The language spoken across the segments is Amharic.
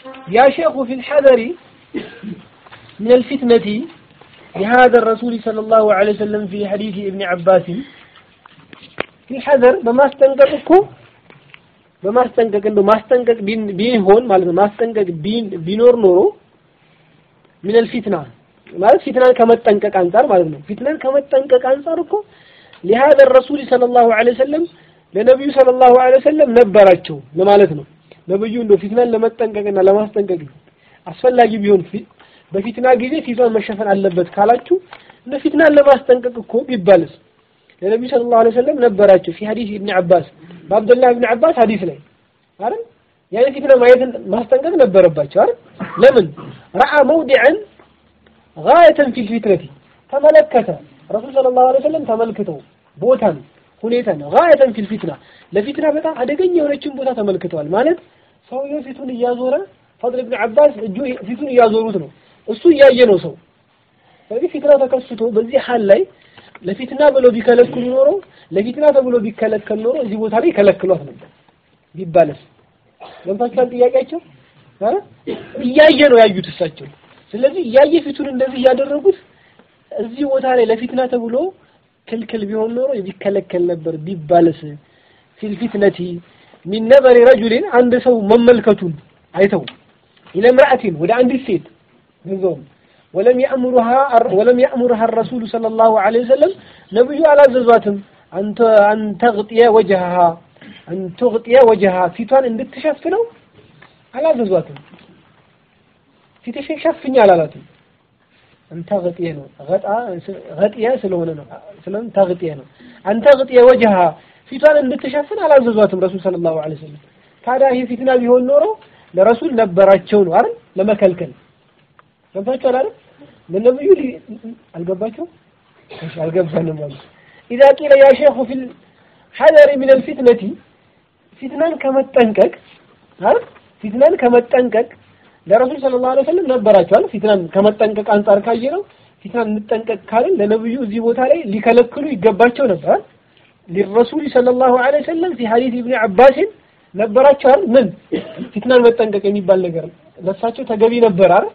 يا شيخ في الحذر من الفتنة لهذا الرسول صلى الله عليه وسلم في حديث ابن عباس في الحذر بما استنقذكم በማስጠንቀቅ እንደው ማስጠንቀቅ ቢሆን ማለት ነው ማስጠንቀቅ ቢኖር ኖሮ ሚነል ፊትና ማለት ፊትናን ከመጠንቀቅ አንጻር ማለት ነው ፊትናን ከመጠንቀቅ አንጻር እኮ لهذا الرسول صلى الله عليه وسلم ለነብዩ ሰለላሁ ዐለይሂ ወሰለም ነበራቸው ለማለት ነው ነብዩ እንደው ፊትናን ለመጠንቀቅና ለማስጠንቀቅ አስፈላጊ ቢሆን በፊትና ጊዜ ፊቷን መሸፈን አለበት ካላችሁ እንደ ፊትናን ለማስጠንቀቅ እኮ ቢባልስ ለነብዩ ሰለላሁ ዐለይሂ ወሰለም ነበራቸው في حديث ابن عباس በአብዱላህ ኢብኑ አባስ ሐዲስ ላይ አይደል ያን ፊትና ማየትን ማስጠንቀቅ ነበረባቸው አይደል ለምን ረአ መውዲዐን ጋየተን ፊል ፊትነቲ ተመለከተ ረሱል ሰለላሁ ዐለይሂ ወሰለም ተመልክተው ቦታን ሁኔታን ጋየተን ፊል ፊትና ለፊትና በጣም አደገኛ የሆነችን ቦታ ተመልክተዋል ማለት ሰውየው ፊቱን እያዞረ ፈድል ኢብኑ አባስ እጁ ፊቱን እያዞሩት ነው እሱ እያየ ነው ሰው ስለዚህ ፊትና ተከስቶ በዚህ ሐል ላይ ለፊትና ብለው ቢከለክሉ ኖሮ ለፊትና ተብሎ ቢከለከል ኖሮ እዚህ ቦታ ላይ ከለክሏት ነበር ቢባልስ ለምታችኋል ጥያቄያቸው አረ እያየ ነው ያዩት እሳቸው ስለዚህ እያየ ፊቱን እንደዚህ እያደረጉት እዚህ ቦታ ላይ ለፊትና ተብሎ ክልክል ቢሆን ኖሮ ቢከለከል ነበር ቢባልስ ፊል ፊትነቲ ሚን ነበሪ ረጁሊን አንድ ሰው መመልከቱን አይተው ኢለ ምርአቲን ወደ አንዲት ሴት ገንዘውም ولم يأمرها ولم يأمرها الرسول صلى الله عليه وسلم نبي على زواتهم أن أن تغطي وجهها أن تغطي وجهها ፊቷን እንድትሸፍነው አላዘዟትም ፊትሽን ሸፍኝ አላላትም አንተ ገጥየ ነው ገጣ ገጥየ ስለሆነ ነው ስለምን ተግጥየ ነው አንተ ገጥየ ወጅሃ ፊቷን እንድትሸፍን አላዘዟትም ረሱል ሰለላሁ ዐለይሂ ወሰለም ታዲያ ይህ ፊትና ቢሆን ኖሮ ለረሱል ነበራቸው ነው አይደል ለመከልከል ገብታችኋል አይደል ለነብዩ አልገባቸው እሺ አልገባንም ማለት اذا قيل يا شيخ في الحذر من الفتنه ፊትናን ከመጠንቀቅ አይደል ፊትናን ከመጠንቀቅ ለረሱል ሰለላሁ ዐለይሂ ወሰለም ነበራቸዋል ፊትናን ከመጠንቀቅ አንጻር ካየ ነው ፊትናን እንጠንቀቅ ካልን ለነብዩ እዚህ ቦታ ላይ ሊከለክሉ ይገባቸው ነበር للرسول صلى الله عليه وسلم في حديث ابن عباس ነበራቸዋል ምን ፊትናን መጠንቀቅ የሚባል ነገር ለሳቸው ተገቢ ነበር አይደል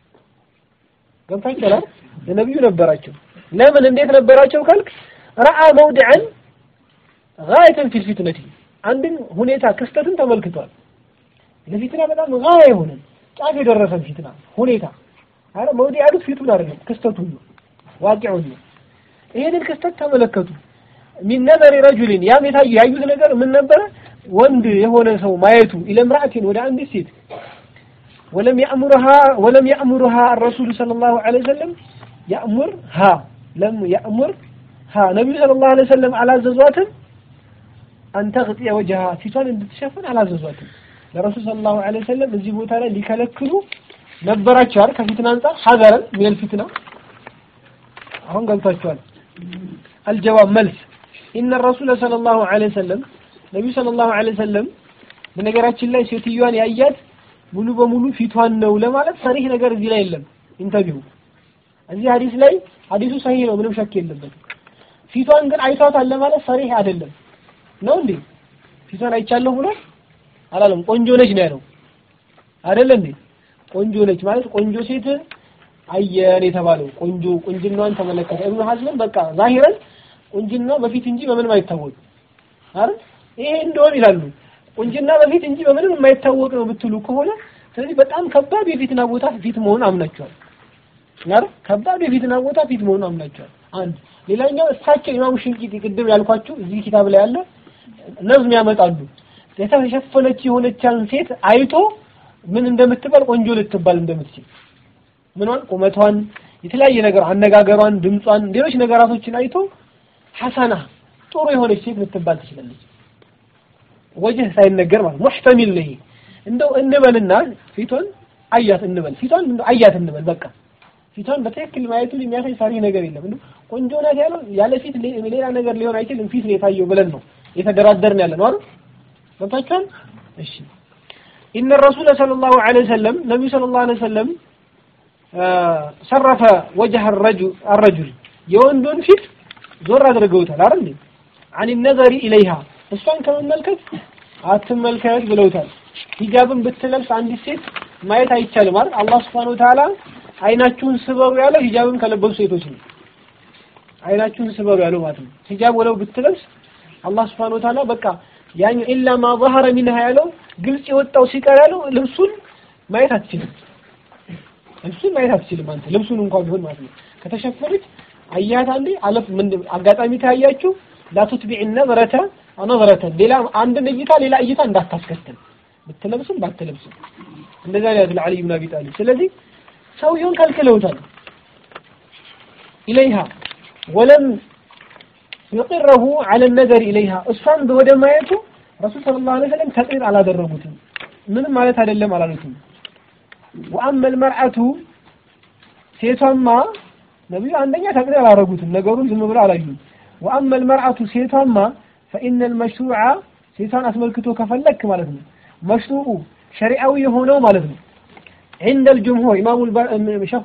ገብታችኋል ለነብዩ ነበራቸው ለምን እንዴት ነበራቸው ካልክ ረአ መውድዐን ጋየተን ፊል ፊትነቲ አንድን ሁኔታ ክስተትን ተመልክቷል ለፊትና በጣም ጋያ የሆነ ጫፍ የደረሰን ፊትና ሁኔታ አረ መውዲ ያሉት ፊቱን አይደለም ክስተቱን ነው ዋቂዑን ነው ይሄንን ክስተት ተመለከቱ ሚን ነበሪ ረጁሊን ያም የታየ ያዩት ነገር ምን ነበረ ወንድ የሆነ ሰው ማየቱ ኢለምራአቲን ወደ አንዲት ሴት ولم يأمرها ولم يأمرها الرسول صلى الله عليه وسلم يأمرها لم يأمرها نبي صلى الله عليه وسلم على زواتهم أن تغطي وجهها ፊቷን እንድትሸፍን አላዘዟትም ለረሱል ሰለላሁ ዐለይሂ ወሰለም እዚህ ቦታ ላይ ሊከለክሉ ነበራቸው አይደል ከፊትና አንጻር ሐዘረን ሚል ፊትና አሁን ገብቷቸዋል አልጀዋብ መልስ ኢነ ረሱል ሰለላሁ ዐለይሂ ወሰለም ነቢዩ ሰለላሁ ዐለይሂ ወሰለም በነገራችን ላይ ሴትዮዋን ያያት ሙሉ በሙሉ ፊቷን ነው ለማለት ሰሪህ ነገር እዚህ ላይ የለም ኢንተርቪው እዚህ ሐዲስ ላይ ሐዲሱ ሰሂህ ነው ምንም ሸክ የለበትም ፊቷን ግን አይቷታል ለማለት ሰሪህ አይደለም ነው እንዴ ፊቷን አይቻለሁ ብሎ አላለም ቆንጆ ነች ነው ያለው አይደለ እንዴ ቆንጆ ነች ማለት ቆንጆ ሴት አየን የተባለው ቆንጆ ቁንጅናዋን ተመለከተ ኢብኑ ሐዝምን በቃ ዛሂረን ቁንጅና በፊት እንጂ በምንም አይታወቅ አይደል ይሄ እንደሆነ ይላሉ ቁንጅና በፊት እንጂ በምንም የማይታወቅ ነው ብትሉ ከሆነ ስለዚህ በጣም ከባድ የፊትና ቦታ ፊት መሆን አምናቸዋል አይደል ከባድ የፊትና ቦታ ፊት መሆን አምናቸዋል አንድ ሌላኛው እሳቸው ኢማሙ ሽንቂጢ ቅድም ያልኳችሁ እዚህ ኪታብ ላይ ያለ ነዝም ያመጣሉ የተሸፈነች የሆነቻን ሴት አይቶ ምን እንደምትባል ቆንጆ ልትባል እንደምትችል ምኗን ቁመቷን የተለያየ ነገር አነጋገሯን ድምጿን ሌሎች ነገራቶችን አይቶ ሐሰና ጥሩ የሆነች ሴት ልትባል ትችላለች ወጅህ ሳይነገር ማለት ሙህተሚል ነው ይሄ እንደው እንበልና ፊቷን አያት እንበል ፊቷን እንደው አያት እንበል በቃ ፊቷን በትክክል ማየቱ የሚያሳይ ሳሪ ነገር የለም እንደው ቆንጆ ናት ያለው ያለ ፊት ሌላ ነገር ሊሆን አይችልም ፊት ነው የታየው ብለን ነው የተደራደርን ያለ ነው አይደል ገብታችኋል እሺ ኢነ ረሱል ሰለላሁ ዐለይሂ ወሰለም ነብዩ ሰለላሁ ዐለይሂ ወሰለም ሰረፈ ወጀህ الرجل የወንዱን ፊት ዞር አድርገውታል አይደል አን ነዘሪ ኢለይሃ እሷን ከመመልከት አትመልከት ብለውታል ሂጃብን ብትለብስ አንዲት ሴት ማየት አይቻልም አይደል? አላህ Subhanahu Wa Ta'ala አይናችሁን ስበሩ ያለው ሂጃብን ከለበሱ ሴቶች ነው። አይናችሁን ስበሩ ያለው ማለት ነው። ሂጃብ ወለው ብትለብስ አላህ Subhanahu Wa Ta'ala በቃ ያኛው ኢላ ማ ظهر منها ያለው ግልጽ የወጣው ሲቀር ያለው ልብሱን ማየት አትችልም። ልብሱን ማየት አትችልም አንተ ልብሱን እንኳን ቢሆን ማለት ነው። ከተሸፈነች አያት አንዴ አለፍ ምን አጋጣሚ ታያችሁ ላቱትቢዕ ነዝረተ ነዝረተ ሌላ አንድን እይታ ሌላ እይታ እንዳታስከትል ብትለብስም ባትለብስም እንደዛ ነው ያለው አሊ ኢብኑ አቢ ጣሊብ። ስለዚህ ሰውየውን ከልክለውታል ኢለይሃ ወለም يقره على النظر إليها እሷን ወደ ማየቱ ረሱል ሰለላሁ ዐለይሂ ወሰለም ተቅሪር አላደረጉትም። ምንም ማለት አይደለም አላሉትም። ወአመ المرأة ሴቷማ ነብዩ አንደኛ ተቅሪር አላደረጉትም። ነገሩን ዝም ብለው አላዩም። ወአመ المرأة ሴቷማ فإن المشروع ሴቷን አስመልክቶ ከፈለክ ማለት ነው መሽሩዑ ሸሪዓዊ የሆነው ማለት ነው عند الجمهور إمام شيخ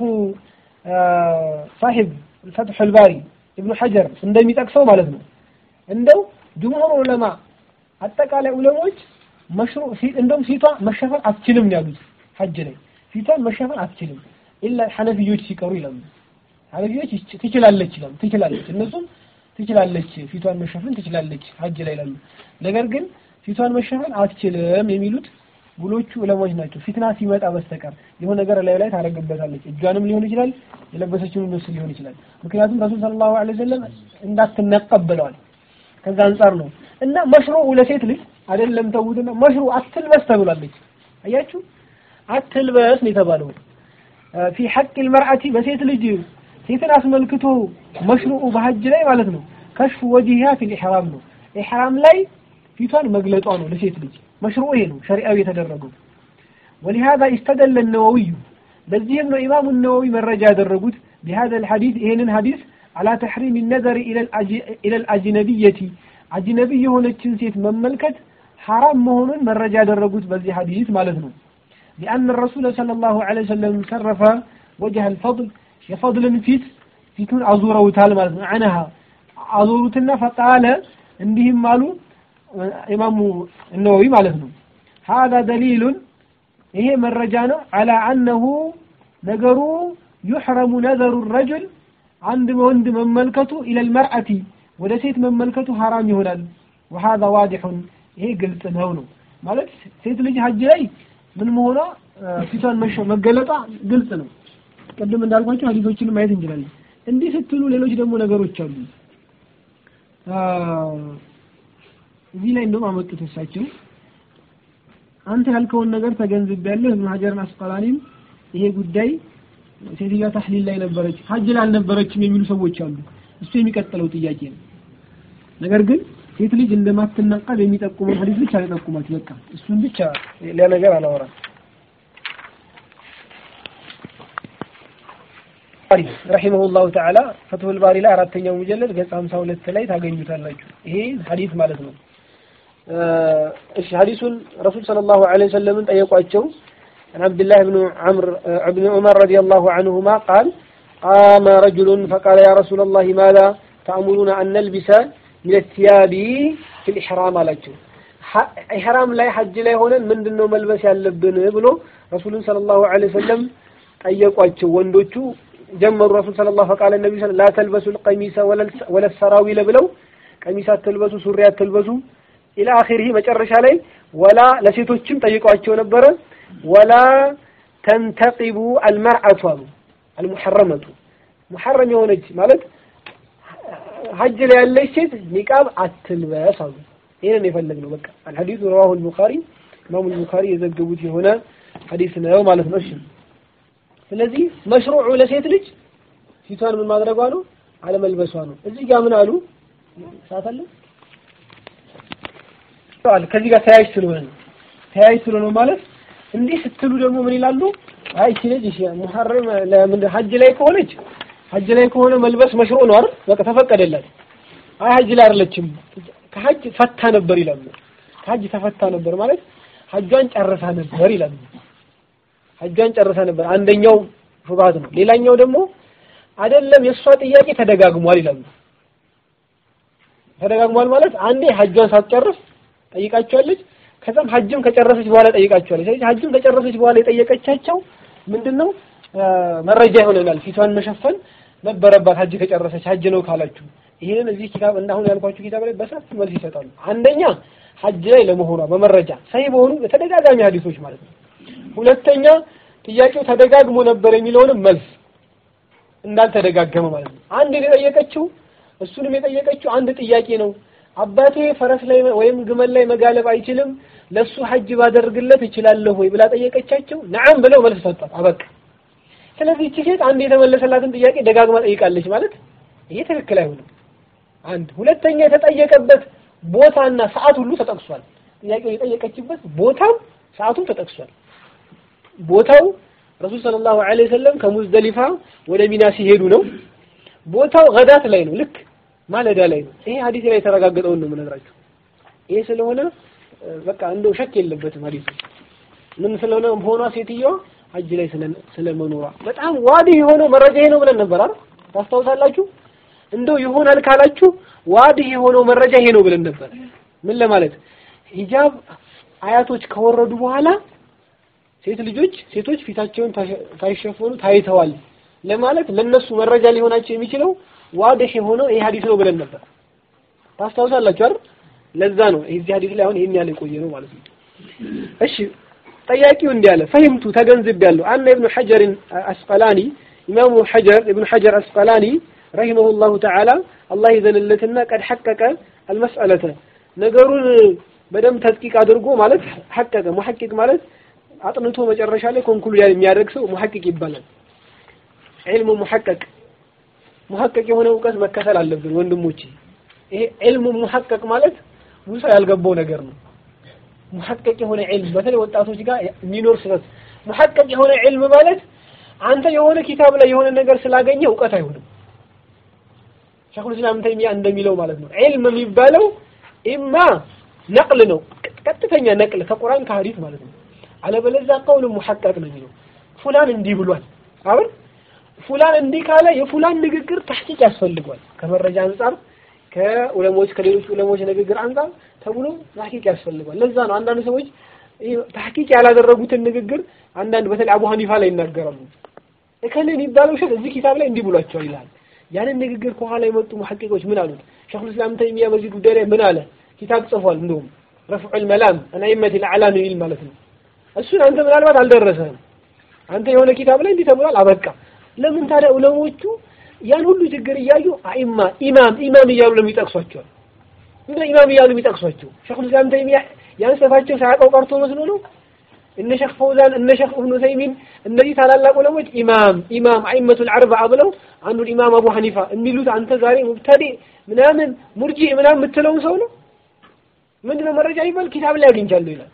صاحب الفتح الباري ኢብኑ ሐጀር እንደሚጠቅሰው ማለት ነው እንደው ጅምሁር ዑለማ አጠቃላይ ዑለሞች መሽሩዕ እንደውም ፊቷ መሸፈን አትችልም ነው ያሉት ሐጅ ላይ ፊቷን መሸፈን አትችልም ኢላ ሐነፊዮች ሲቀሩ ይላሉ ሐነፊዮች ትችላለች ይላሉ ትችላለች እነሱም ትችላለች ፊቷን መሸፈን ትችላለች ሐጅ ላይ ይላሉ ነገር ግን ፊቷን መሸፈን አትችልም የሚሉት ብሎቹ ዑለሞች ናቸው ፊትና ሲመጣ በስተቀር የሆነ ነገር ላይ ላይ ታደርግበታለች እጇንም ሊሆን ይችላል የለበሰችውን ልብስ ሊሆን ይችላል ምክንያቱም ረሱል ሰለላሁ ዐለይሂ ወሰለም እንዳትነቀብ ብለዋል ከዛ አንጻር ነው እና መሽሩዑ ለሴት ልጅ አይደለም ተውትና መሽሩዕ አትልበስ ተብላለች አያችሁ አትልበስ ነው የተባለው ፊ ሐቅ المرأة በሴት ልጅ ሴትን አስመልክቶ መሽሩዑ በሐጅ ላይ ማለት ነው ከሽፉ ወጂሃ ፊል ኢሕራም ነው ኢሕራም ላይ ፊቷን መግለጧ ነው ለሴት ልጅ መሽሩዕ ይሄ ነው ሸሪዓዊ የተደረገው ولهذا استدل النووي ለዚህም ነው ኢማሙ ነወዊ መረጃ ያደረጉት بهذا الحديث ይሄንን ሐዲስ على تحريم النظر الى الى الاجنبيه አጅነቢ የሆነችን ሴት መመልከት ሐራም መሆኑን መረጃ ያደረጉት በዚህ ሐዲስ ማለት ነው لأن الرسول صلى الله عليه وسلم صرف وجه الفضل የፈضልን ፊት ፊቱን አዙረውታል ማለት ነው عنها አዙሩትና ፈቃለ እንዲህም አሉ ኢማሙ ነወዊ ማለት ነው هذا دليل ይሄ መረጃ ነው على أنه ነገሩ يحرم نظر الرجل አንድ ወንድ መመልከቱ إلى المرأة ወደ ሴት መመልከቱ ሐራም ይሆናል وهذا واضح ይሄ ግልጽ ነው ነው ማለት ሴት ልጅ ሀጅ ላይ ምን መሆኗ ፊቷን መገለጧ ግልጽ ነው ቅድም እንዳልኳቸው ሀዲሶችን ማየት እንችላለን እንዲህ ስትሉ ሌሎች ደግሞ ነገሮች አሉ እዚህ ላይ እንደውም አመጡት እሳቸው አንተ ያልከውን ነገር ተገንዝቤያለሁ ኢብኑ ሀጀርን አስቀላኒም ይሄ ጉዳይ ሴትዮዋ ታህሊል ላይ ነበረች ሀጅ ላይ አልነበረችም የሚሉ ሰዎች አሉ እሱ የሚቀጥለው ጥያቄ ነው ነገር ግን ሴት ልጅ እንደማትነቀብ የሚጠቁመው ሐዲስ ብቻ አልጠቁማችሁ በቃ እሱን ብቻ ሌላ ነገር አላወራም ባሪ ረሂመሁላሁ ተዓላ ፈትሁል ባሪ ላይ አራተኛው ሙጀለድ ገጽ 52 ላይ ታገኙታላችሁ ይሄ ሐዲስ ማለት ነው እሺ ሐዲሱን ረሱል ሰለላሁ ዐለይሂ ወሰለም ጠየቋቸው عن عبد الله بن عمرو بن عمر رضي الله عنهما قال قام رجل فقال يا رسول الله ماذا تأمرون أن نلبس من الثياب في الإحرام አላቸው ኢሕራም ላይ ሐጅ ላይ ሆነን ምንድነው መልበስ ያለብን ብሎ ረሱልን ሰለላሁ ዐለይሂ ወሰለም ጠየቋቸው ወንዶቹ ጀመሩ ረሱል ሰለላሁ ፈቃለ ነቢ ላ ተልበሱ ልቀሚሰ ወለ ሰራዊለ ብለው ቀሚስ አትልበሱ ሱሪ አትልበሱ ኢላ አኺሪህ መጨረሻ ላይ ወላ ለሴቶችም ጠይቀዋቸው ነበረ ወላ ተንተቂቡ አልመርአቱ አሉ አልሙሐረመቱ ሙሐረም የሆነች ማለት ሀጅ ላይ ያለች ሴት ኒቃብ አትልበስ አሉ ይሄንን የፈለግነው በቃ አልሐዲሱ ረዋሁ አልቡኻሪ ኢማሙ አልቡኻሪ የዘገቡት የሆነ ሐዲስ ነው ማለት ነው እሺ ስለዚህ መሽሩዑ ለሴት ልጅ ፊቷን ምን ማድረጓ ነው አለመልበሷ ነው እዚህ ጋር ምን አሉ ሰዓት አለ ከዚህ ጋር ተያይዝ ስለሆነ ነው ተያይዝ ስለሆነ ማለት እንዲህ ስትሉ ደግሞ ምን ይላሉ አይ እቺ ልጅ እሺ ሙሐረም ለምን ሀጅ ላይ ከሆነች ሀጅ ላይ ከሆነ መልበስ መሽሩዕ ነው አይደል በቃ ተፈቀደላት አይ ሀጅ ላይ አይደለችም ከሀጅ ፈታ ነበር ይላሉ ከሀጅ ተፈታ ነበር ማለት ሀጇን ጨርሳ ነበር ይላሉ ሀጇን ጨርሳ ነበር አንደኛው ሹብሃት ነው ሌላኛው ደግሞ አይደለም የእሷ ጥያቄ ተደጋግሟል ይላሉ ተደጋግሟል ማለት አንዴ ሀጇን ሳትጨርስ ጠይቃቸዋለች ከዛም ሐጅም ከጨረሰች በኋላ ጠይቃቸዋለች። ስለዚህ ሐጅም ከጨረሰች በኋላ የጠየቀቻቸው ምንድነው መረጃ ይሆነናል። ፊቷን መሸፈን ነበረባት ሐጅ ከጨረሰች ሐጅ ነው ካላችሁ ይሄንን እዚህ ኪታብ እና አሁን ያልኳችሁ ኪታብ ላይ በሰፊ መልስ ይሰጣሉ። አንደኛ ሐጅ ላይ ለመሆኗ በመረጃ ሰሂህ በሆኑ በተደጋጋሚ ሐዲሶች ማለት ነው። ሁለተኛ ጥያቄው ተደጋግሞ ነበር የሚለውንም መልስ እንዳልተደጋገመ ማለት ነው። አንድ የጠየቀችው እሱንም የጠየቀችው አንድ ጥያቄ ነው። አባቴ ፈረስ ላይ ወይም ግመል ላይ መጋለብ አይችልም፣ ለሱ ሐጅ ባደርግለት እችላለሁ ወይ ብላ ጠየቀቻቸው። ነዓም ብለው መልስ ሰጧት። አበቃ። ስለዚህ እቺ ሴት አንድ የተመለሰላትን ጥያቄ ደጋግማ ጠይቃለች ማለት ይሄ ትክክል አይሆንም። አንድ ሁለተኛ የተጠየቀበት ቦታና ሰዓት ሁሉ ተጠቅሷል። ጥያቄው የጠየቀችበት ቦታም ሰዓቱም ተጠቅሷል። ቦታው ረሱል ሰለላሁ ዐለይሂ ወሰለም ከሙዝደሊፋ ወደ ሚና ሲሄዱ ነው። ቦታው ገዳት ላይ ነው፣ ልክ ማለዳ ላይ ነው። ይሄ ሐዲስ ላይ የተረጋገጠውን ነው የምነግራችሁ። ይሄ ስለሆነ በቃ እንደው ሸክ የለበትም ሐዲሱ ምን ስለሆነ ሆኗ ሴትዮዋ ሐጅ ላይ ስለመኖሯ በጣም ዋዲ የሆነው መረጃ ይሄ ነው ብለን ነበር አይደል? ታስታውሳላችሁ? እንደው ይሆናል ካላችሁ ዋዲ የሆነው መረጃ ይሄ ነው ብለን ነበር። ምን ለማለት ሂጃብ አያቶች ከወረዱ በኋላ ሴት ልጆች ሴቶች ፊታቸውን ሳይሸፈኑ ታይተዋል ለማለት ለነሱ መረጃ ሊሆናቸው የሚችለው ዋዲህ የሆነው ይሄ ሐዲስ ነው ብለን ነበር። ታስታውሳላችሁ አይደል? ለዛ ነው እዚህ ሐዲስ ላይ አሁን ይሄን ያህል የቆየ ነው ማለት ነው። እሺ ጠያቂው እንዲህ አለ ፈሂምቱ ተገንዝቤያለሁ አነ ኢብኑ ሐጀር አስቀላኒ ኢማሙ ሐጀር ኢብኑ ሐጀር አስቀላኒ ረሂመሁላሁ ተዓላ አላህ ይዘንለትና ቀድ ሐቀቀ አልመስአለተ ነገሩን በደንብ ተጥቂቅ አድርጎ ማለት ሐቀቀ ሙሐቂቅ ማለት አጥንቶ መጨረሻ ላይ ኮንክሉድ የሚያደርግ ሰው ሙሐቂቅ ይባላል። ዒልሙ ሙሐቀቅ ሙሐቀቅ የሆነ እውቀት መከተል አለብን ወንድሞቼ። ይሄ ዒልሙ ሙሐቀቅ ማለት ብዙ ሰው ያልገባው ነገር ነው። ሙሐቀቅ የሆነ ዒልም በተለይ ወጣቶች ጋር የሚኖር ስህተት። ሙሐቀቅ የሆነ ዒልም ማለት አንተ የሆነ ኪታብ ላይ የሆነ ነገር ስላገኘ እውቀት አይሆንም። ሸይኹል ኢስላም ተይሚያ እንደሚለው ማለት ነው። ዒልም የሚባለው ኢማ ነቅል ነው፣ ቀጥተኛ ነቅል ከቁርአን ከሐዲስ ማለት ነው። አለበለዚያ ቀውል ሙሐቀቅ ነው የሚለው ፉላን እንዲህ ብሏል አሁን ፉላን እንዲህ ካለ የፉላን ንግግር ተሕቂቅ ያስፈልገዋል ከመረጃ አንጻር ከዑለሞች ከሌሎች ዑለሞች ንግግር አንጻር ተብሎ ተሕቂቅ ያስፈልገዋል ለዛ ነው አንዳንድ ሰዎች ተሕቂቅ ያላደረጉትን ንግግር አንዳንድ በተለይ አቡ ሐኒፋ ላይ ይናገራሉ እከሌ የሚባለው ሸክ እዚህ ኪታብ ላይ እንዲህ ብሏቸዋል ይላል ያንን ንግግር ከኋላ የመጡ ሙሐቂቆች ምን አሉት ሸይኹል ኢስላም ተይሚያ በዚህ ጉዳይ ላይ ምን አለ ኪታብ ጽፏል እንደውም ረፍዑል መላም አን አኢመቲል አዕላም የሚል ማለት ነው እሱን አንተ ምናልባት አልደረሰህም አንተ የሆነ ኪታብ ላይ እንዲህ ተብሏል አበቃ ለምን ታዲያ ዑለሞቹ ያን ሁሉ ችግር እያዩ አኢማ ኢማም ኢማም እያሉ ለምን ይጠቅሷቸዋል እንደ ኢማም እያሉ የሚጠቅሷቸው ሸይኹል ኢስላም ተይሚያ ያን ስፋቸው ሳያውቀው ቀርቶ መስሎ ነው እነ ሸይኽ ፈውዛን እነ ሸይኽ ኢብኑ ተይሚን እነዚህ ታላላቅ ዑለሞች ኢማም ኢማም አኢመቱል አርበዓ ብለው አንዱን ኢማም አቡ ሐኒፋ የሚሉት አንተ ዛሬ ሙብተዲ ምናምን ሙርጂ ምናምን የምትለውን ሰው ነው ምንድነው መረጃ ይባል ኪታብ ላይ አግኝቻለሁ ይላል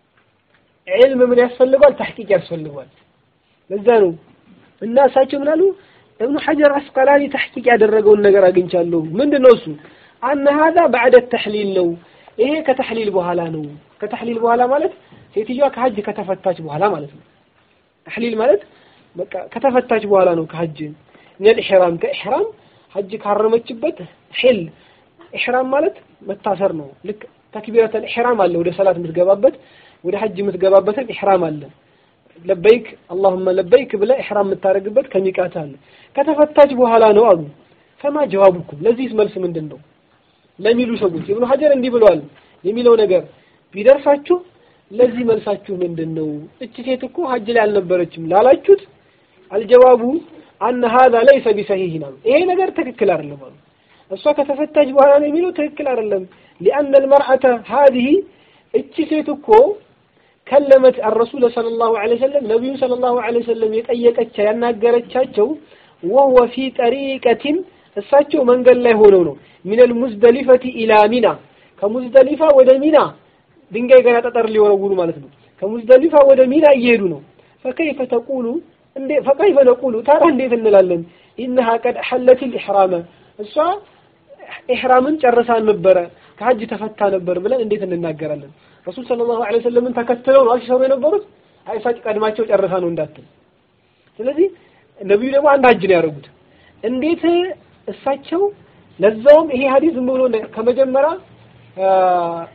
ዒልም ምን ያስፈልገዋል ተሕቂቅ ያስፈልገዋል ለዛ ነው እና እሳቸው ምን አሉ እብኑ ሐጀር አስቀላኒ ተሕቂቅ ያደረገውን ነገር አግኝቻለሁ ምንድነው እሱ አነ ሀዛ ባዕደ ተሕሊል ነው ይሄ ከተሕሊል በኋላ ነው ከተሕሊል በኋላ ማለት ሴትዮዋ ከሀጅ ከተፈታች በኋላ ማለት ነው ተሕሊል ማለት በቃ ከተፈታች በኋላ ነው ከሀጅ ሚነል ኢሕራም ከኢሕራም ሀጅ ካረመችበት ሒል ኢሕራም ማለት መታሰር ነው ልክ ተክቢረተል ኢሕራም አለ ወደ ሰላት የምትገባበት ወደ ሀጅ የምትገባበትን ኢሕራም አለ ለበይክ አላሁመ ለበይክ ብለህ ኢሕራም የምታደርግበት ከሚቃት አለ ከተፈታች በኋላ ነው አሉ ፈማ ጀዋቡኩም ለዚህስ መልስ ምንድን ነው ለሚሉ ሰዎች ኢብኑ ሐጀር እንዲህ ብለዋል የሚለው ነገር ቢደርሳችሁ ለዚህ መልሳችሁ ምንድን ነው እቺ ሴት እኮ ሀጅ ላይ አልነበረችም ላላችሁት አልጀዋቡ አነ ሀዛ ለይሰ ቢሰሂህ ነው ይሄ ነገር ትክክል አይደለም አሉ እሷ ከተፈታች በኋላ ነው የሚለው ትክክል አይደለም ሊአነ አልመርአተ ሀዚህ እቺ ሴት እኮ ከለመት አረሱል ሰለላሁ ዐለይሂ ወሰለም ነቢዩን ሰለላሁ ዐለይሂ ወሰለም የጠየቀቻ ያናገረቻቸው ወህወ ፊ ጠሪቀቲን እሳቸው መንገድ ላይ ሆነው ነው ሚነል ሙዝደሊፈቲ ኢላ ሚና ከሙዝደሊፋ ወደ ሚና ድንጋይ ገና ጠጠር ሊወረውሩ ማለት ነው ከሙዝደሊፋ ወደ ሚና እየሄዱ ነው ፈከይፈ ተቁሉ እንዴ ፈከይፈ ነቁሉ ታዲያ እንዴት እንላለን ኢነሃ ቀድ ሐለቲል ኢሕራመ እሷ ኢሕራምን ጨርሳ ነበረ ከሀጅ ተፈታ ነበር ብለን እንዴት እንናገራለን ረሱል ሰለላሁ ዐለይሂ ወሰለምን ተከትለው ነው ሲሰሩ የነበሩት አይሳጭ ቀድማቸው ጨርሳ ነው እንዳትል ስለዚህ ነቢዩ ደግሞ አንድ ሀጅ ነው ያደረጉት እንዴት እሳቸው ለዛውም ይሄ ሀዲስ ዝም ብሎ ከመጀመሪያ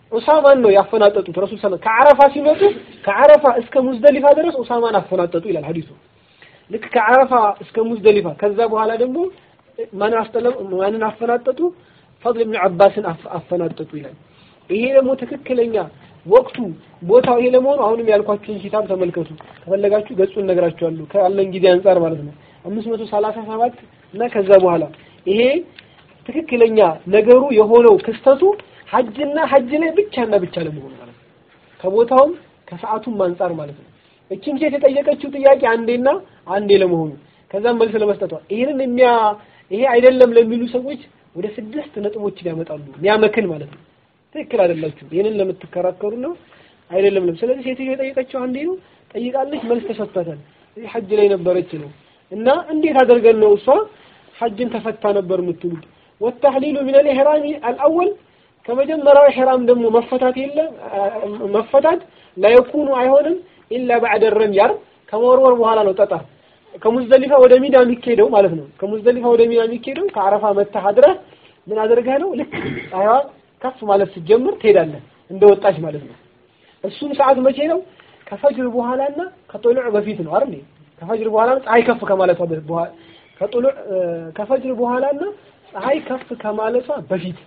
ኡሳማን ነው ያፈናጠጡት ረሱል ሰለላሁ ከዓረፋ ሲመጡ ከዓረፋ እስከ ሙዝደሊፋ ድረስ ኡሳማን አፈናጠጡ ይላል ሐዲሱ ልክ ከዓረፋ እስከ ሙዝደሊፋ ከዛ በኋላ ደግሞ ማን አስተለም ማንን አፈናጠጡ ፈድል ኢብኑ አባስን አፈናጠጡ ይላል ይሄ ደግሞ ትክክለኛ ወቅቱ ቦታው ይሄ ለመሆኑ አሁንም ያልኳችሁን ኪታብ ተመልከቱ ከፈለጋችሁ ገጹን እነግራችኋለሁ ካለን ጊዜ አንጻር ማለት ነው 537 እና ከዛ በኋላ ይሄ ትክክለኛ ነገሩ የሆነው ክስተቱ ሐጅና ሐጅ ላይ ብቻና ብቻ ለመሆኑ ማለት ነው ከቦታውም ከሰዓቱም አንጻር ማለት ነው እቺን ሴት የጠየቀችው ጥያቄ አንዴና አንዴ ለመሆኑ ከዛም መልስ ለመስጠቷ ይሄንን የሚያ ይሄ አይደለም ለሚሉ ሰዎች ወደ ስድስት ነጥቦችን ያመጣሉ የሚያመክን ማለት ነው ትክክል አይደላችሁም ይሄንን ለምትከራከሩ ነው አይደለም ለም ስለዚህ ሴትዮ የጠየቀችው አንዴ ነው ጠይቃለች መልስ ተሰጥቷታል እዚህ ሐጅ ላይ ነበረች ነው እና እንዴት አድርገን ነው እሷ ሐጅን ተፈታ ነበር የምትሉት والتحليل من الإحرام الأول ከመጀመሪያው ኢሕራም ደግሞ መፈታት የለ መፈታት لا يكون አይሆንም ኢላ بعد الرمي ከመወርወር በኋላ ነው ጠጠር ከሙዝደሊፋ ወደ ሚና የሚኬደው ማለት ነው ከሙዝደሊፋ ወደ ሚና የሚኬደው ከአረፋ መተህ አድረህ ምን አድርገህ ነው ልክ ፀሐይዋ ከፍ ማለት ስትጀምር ትሄዳለህ እንደወጣች ማለት ነው እሱም ሰዓት መቼ ነው ከፈጅር በኋላና ከጦልዕ በፊት ነው አይደል ከፈጅር በኋላ ፀሐይ ከፍ ከማለቷ በኋላ ከጦልዕ ከፈጅር በኋላና ፀሐይ ከፍ ከማለቷ በፊት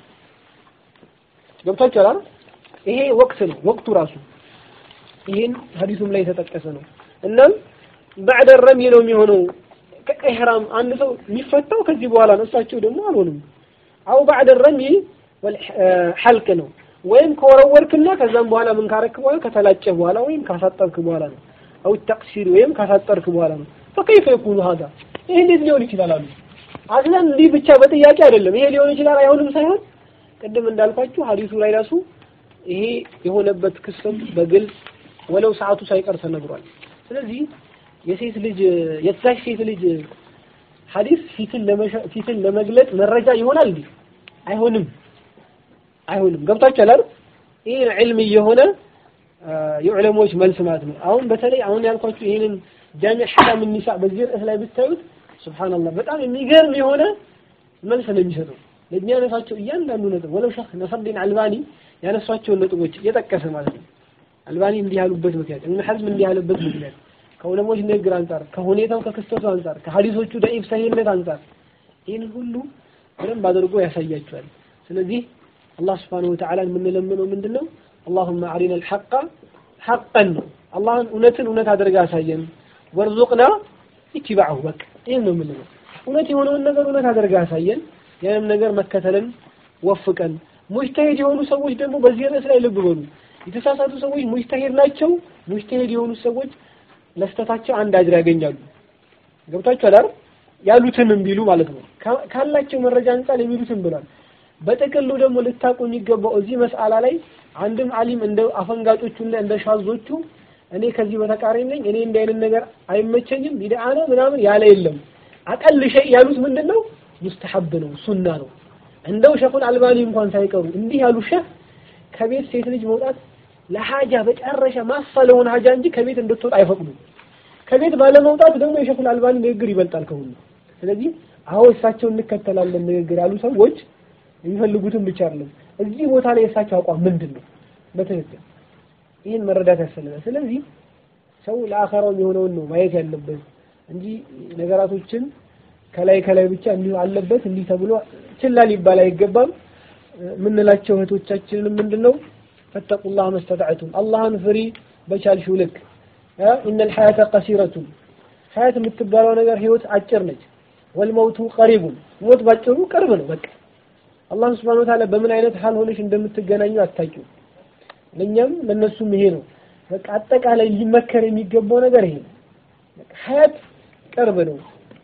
ገብታችኋል አይደል ይሄ ወቅት ነው ወቅቱ ራሱ ይሄን ሐዲሱም ላይ የተጠቀሰ ነው እናም بعد الرمي ነው የሚሆነው ከኢህራም አንድ ሰው የሚፈታው ከዚህ በኋላ ነው እሳቸው ደግሞ አልሆንም አው بعد الرمي والحلق ነው ወይም ከወረወርክና ከዛም በኋላ ምን ካረክ በኋላ ከተላጨህ በኋላ ወይም ካሳጠርክ በኋላ ነው አው ተቅሲር ወይም ካሳጠርክ በኋላ ነው فكيف يكون هذا ይሄ እንዴት ሊሆን ይችላል አሉ አስለን እንዲህ ብቻ በጥያቄ አይደለም ይሄ ሊሆን ይችላል አይሆንም ሳይሆን ቅድም እንዳልኳችሁ ሐዲሱ ላይ ራሱ ይሄ የሆነበት ክስተት በግልጽ ወለው ሰዓቱ ሳይቀር ተነግሯል ስለዚህ የሴት ልጅ የዛች ሴት ልጅ ሐዲስ ፊትን ፊትን ለመግለጥ መረጃ ይሆናል እንዴ አይሆንም አይሆንም ገብታችኋል አይደል ይሄ ዕልም የሆነ የዑለሞች መልስ ማለት ነው አሁን በተለይ አሁን ያልኳችሁ ይሄንን ጃሚዕ ሐካም ኒሳ በዚህ ርዕስ ላይ ብታዩት ሱብሃንአላህ በጣም የሚገርም የሆነ መልስ ነው የሚሰጠው ለሚያነሳቸው እያንዳንዱ ነጥብ ወለው ሸህ ነሰርዲን አልባኒ ያነሷቸውን ነጥቦች እየጠቀሰ ማለት ነው አልባኒ እንዲህ ያሉበት ምክንያት እብን ሐዝም እንዲህ ያሉበት ምክንያት ከዑለሞች ንግግር አንጻር ከሁኔታው ከክስተቱ አንጻር ከሐዲሶቹ ደኢፍ ሰሂህነት አንጻር ይህን ሁሉ በደንብ አድርጎ ያሳያቸዋል ስለዚህ አላህ ስብሓነሁ ወተዓላ የምንለምነው ምንድን ነው አላሁመ አሪና አልሐቀ ሐቀን ነው አላህን እውነትን እውነት አድርጋ አሳየን ወርዙቅና ኢትባዐሁ በቃ ይህን ነው የምንለው እውነት የሆነውን ነገር እውነት አድርጋ አሳየን ያንም ነገር መከተልን ወፍቀን ሙጅተሂድ የሆኑ ሰዎች ደግሞ በዚህ ርዕስ ላይ ልብ በሉ የተሳሳቱ ሰዎች ሙጅተሂድ ናቸው ሙጅተሂድ የሆኑ ሰዎች ለስተታቸው አንድ አጅር ያገኛሉ ገብታችኋል አይደል ያሉትንም ቢሉ ማለት ነው ካላቸው መረጃ አንጻር የሚሉትን ብሏል በጥቅሉ ደግሞ ልታቁ የሚገባው እዚህ መስአላ ላይ አንድም አሊም እንደ አፈንጋጮቹ እና እንደ ሻዞቹ እኔ ከዚህ በተቃራኒ ነኝ እኔ እንዲህ አይነት ነገር አይመቸኝም ቢድዓ ነው ምናምን ያለ የለም አቀል ሸይ ያሉት ምንድን ነው ሙስተሐብ ነው ሱና ነው እንደው ሸኹል አልባኒ እንኳን ሳይቀሩ እንዲህ ያሉ ሸህ ከቤት ሴት ልጅ መውጣት ለሐጃ በጨረሻ ማሳ ለሆነ ሐጃ እንጂ ከቤት እንድትወጣ አይፈቅዱም ከቤት ባለመውጣት ደግሞ የሸኹል አልባኒ ንግግር ይበልጣል ከሁሉ ስለዚህ አዎ እሳቸውን እንከተላለን ንግግር ያሉ ሰዎች የሚፈልጉትን ብቻ አይደለም እዚህ ቦታ ላይ የእሳቸው አቋም ምንድን ነው በትክክል ይህን መረዳት ያስፈልጋል ስለዚህ ሰው ለአኸራው የሆነውን ነው ማየት ያለበት እንጂ ነገራቶችን ከላይ ከላይ ብቻ እንዲሁ አለበት እንዲህ ተብሎ ችላ ሊባል አይገባም የምንላቸው እህቶቻችንን ምንድነው ፈተቁላህ መስተጣዕቱም አላህን ፍሪ በቻልሽው ልክ ኢነ ልሐያተ ቀሲረቱን ሐያት የምትባለው ነገር ህይወት አጭር ነች ወልመውቱ ቀሪቡን ሞት ባጭሩ ቅርብ ነው በቃ አላህ ስብሐነሁ ወተዓላ በምን አይነት ሀል ሆነሽ እንደምትገናኙ አታውቂው ለእኛም ለእነሱም ይሄ ነው በቃ አጠቃላይ ሊመከር የሚገባው ነገር ይሄ ነው ሐያት ቅርብ ነው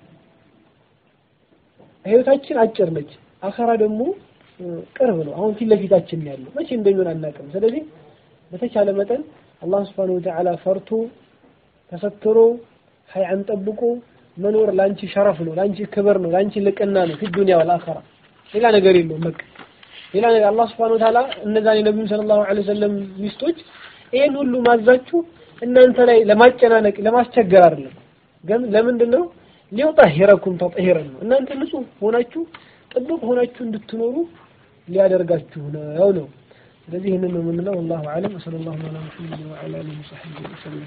ህይወታችን አጭር ነች አኸራ ደግሞ ቅርብ ነው አሁን ፊት ለፊታችን ያለው መቼ እንደሚሆን አናውቅም ስለዚህ በተቻለ መጠን አላህ ስብሐነሁ ወተዓላ ፈርቶ ተሰትሮ ሀያን ጠብቆ መኖር ላንቺ ሸረፍ ነው ላንቺ ክብር ነው ላንቺ ልቅና ነው ፊ ዱንያ ወልአኸራ ሌላ ነገር የለውም በቃ ሌላ ነገር አላህ ስብሐነሁ ወተዓላ እነዛን የነቢዩ ሰለላሁ ዐለይሂ ወሰለም ሚስቶች ይሄን ሁሉ ማዛችሁ እናንተ ላይ ለማጨናነቅ ለማስቸገር አይደለም ግን ለምንድን ነው ሊዩጠሂረኩም ተጥሂረን ነው እናንተ ንጹህ ሆናችሁ ጥብቅ ሆናችሁ እንድትኖሩ ሊያደርጋችሁ ነው ነው ስለዚህ ይህንን ነው የምንለው። ወላሁ አለም ወሰለላሁ ዐላ ሙሐመድ ወዐላ አሊሂ ወሰሕቢሂ ወሰለም